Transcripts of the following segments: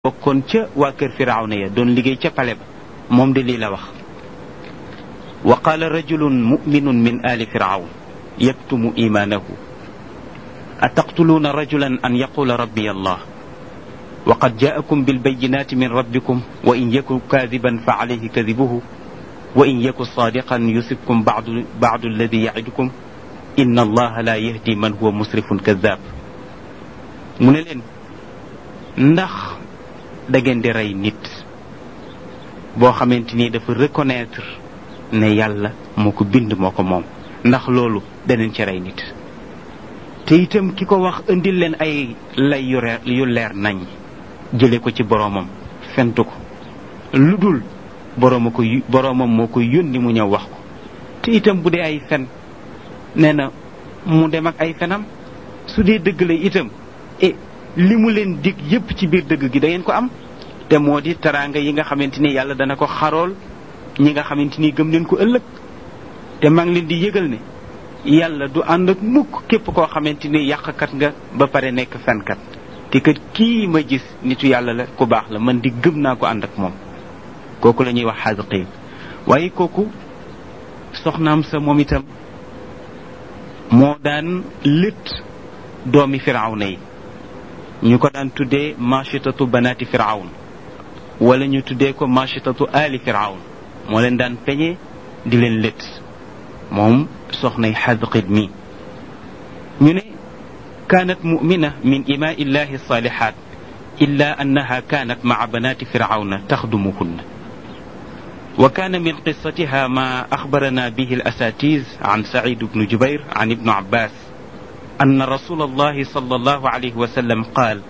bokkoon ca waa kër firawna ya doon liggéey ca pale ba moom de lii la wax wa qaala rajulun muminun min ali firawn yaktumu imaanahu ataqtuluuna rajulan an yaqula rabbi allah wa qad jaakum bilbayinati min rabbikum wa in yaku kaadiban fa alayhi kadibuhu wa in yaku saadiqan yusibkum badu badu alladi yacidukum inna allaha la yahdi man huwa musrifun kadab mu ne leen ndax da ngeen di rey nit boo xamante ni dafa reconnaître ne yàlla moo ko bind moo ko moom ndax loolu daneen ci rey nit te itam ki ko wax indil leen ay lay yu leer yu leer nañ jële ko ci boroomam fentu ko lu dul borooma ko boroomam moo ko yónni mu ñëw wax ko te itam bu dee ay fen nee na mu dem ak ay fenam su dee dëgg la itam e li mu leen dig yépp ci biir dëgg gi da ngeen ko am te moo di teraanga yi nga xamante ni yàlla dana ko xarool ñi nga xamante ni gëm leen ko ëllëg te maa ngi leen di yëgal ne yàlla du ànd ak mukk képp koo xamante ni yàqkat nga ba pare nekk fenkat te kat kii ma gis nitu yàlla la ku baax la man di gëm naa ko ànd ak moom kooku la ñuy wax xaasiqiin waaye kooku soxnaam sa moom itam moo daan lët doomi firawna yi ñu ko daan tuddee machitatu banaati firawn wala ñu tuddee ko machitatu ali firawn moo leen daan peñe di leen lët moom soxnay xadqit mi ñu ne kaanat mumina min imaa illahi salihat illa annaha kaanat maa banaati firawna taxdumuhunna wa kaana min qissatiha ma axbarana bihi alasatiz an sacid bnu jubair an ibnu abbas أن رسول الله صلى الله عليه وسلم قال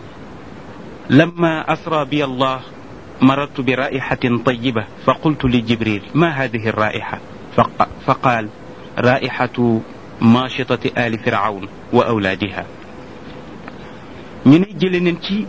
لما أسرى بي الله مررت برائحة طيبة فقلت لجبريل ما هذه الرائحة فقال رائحة ماشطة آل فرعون وأولادها ñu ne jële nañ ci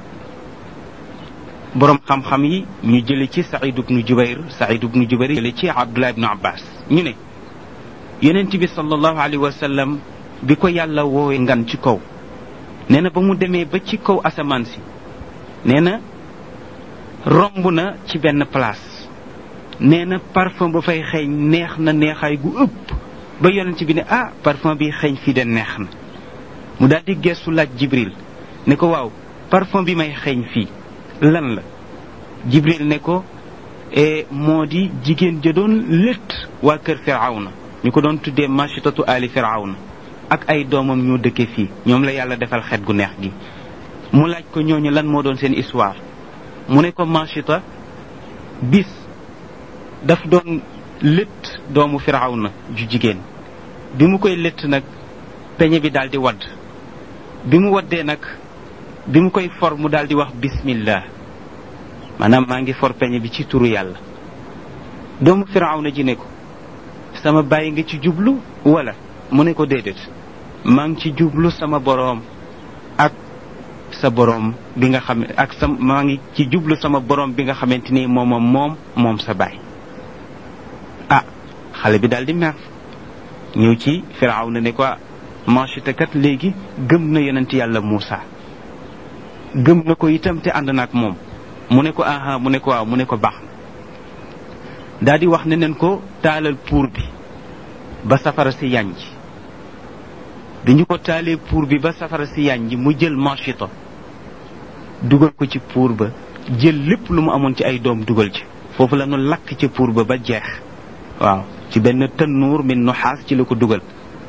borom xam-xam yi ñu jële ci Saïd ibnu Jubayr Saïd ibnu Jubayr jële ci Abdullah ibnu Abbas ñu ne yonent bi sallallahu alayhi wa sallam bi ko yàlla woowee ngan ci kaw nee na ba mu demee ba ci kaw asamaan si nee na romb na ci benn place nee na parfum ba fay xeeñ neex na neexaay gu ëpp ba yonent bi ne ah parfum bi xeeñ fii de neex na mu daal di gestu laaj jibril ne ko waaw parfum bi may xeeñ fii lan la jibril ne ko moo di jigéen ja doon létt waa kër firawna ñu ko doon tuddee machitatu ali firawna ak ay doomam ñoo dëkke fii ñoom la yàlla defal xet gu neex gi mu laaj ko ñooñu lan moo doon seen histoire mu ne ko Machita bis daf doon lët doomu firawna ju jigéen bi mu koy lët nag peñe bi daal di wadd bi mu waddee nag bi mu koy for mu daal di wax bismillah maanaam maa ngi for peñe bi ci turu yàlla doomu firawna ji ne ko sama bàyyi nga ci jublu wala mu ne ko déedéet maa ngi ci jublu sama boroom ak sa boroom bi nga xam ak sa maa ngi ci jublu sama boroom bi nga xamante ni moomam moom moom sa baay ah xale bi daal di mer ñëw ci firaaw na ne ko Machita kat léegi gëm na yonent yàlla Muusa gëm na ko itam te ànd na ak moom mu ne ko aha mu ne ko waaw mu ne ko baax na daal di wax ne neen ko taalal puur bi ba safara si yànj bi ñu ko taalee puur bi ba safara si yànj mu jël machita dugal ko ci puur ba jël lépp lu mu amoon ci ay doom dugal ci foofu la ñu lakk ci puur ba ba jeex waaw ci benn tannuur min nuxaas ci la ko dugal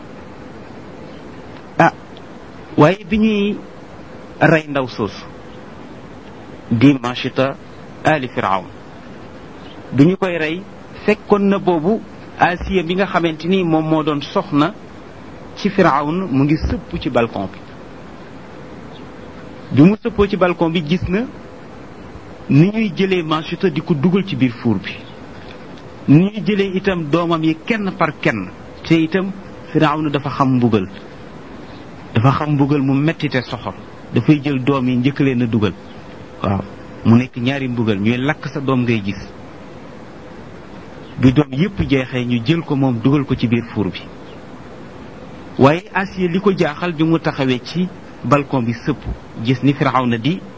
ah waaye bi ñuy rey ndaw soosu di machita ali firawn bi ñu koy rey fekkoon na boobu Asiya bi nga xamante ni moom moo doon soxna ci Firawn mu ngi sëpp ci balcon bi bi mu sëppoo ci balcon bi gis na ni ñuy jëlee Machita di ko dugal ci biir fuur bi ni ñuy jëlee itam doomam yi kenn par kenn te itam Firawn dafa xam mbugal dafa xam mbugal mu metti te soxor dafay jël doom yi njëkk leen a dugal waaw mu nekk ñaari mbugal ñuy lakk sa doom ngay gis bi doom yépp jeexee ñu jël ko moom dugal ko ci biir fuur bi waaye Asiya li ko jaaxal bi mu taxawee ci balcon bi sëpp gis ni Firawna di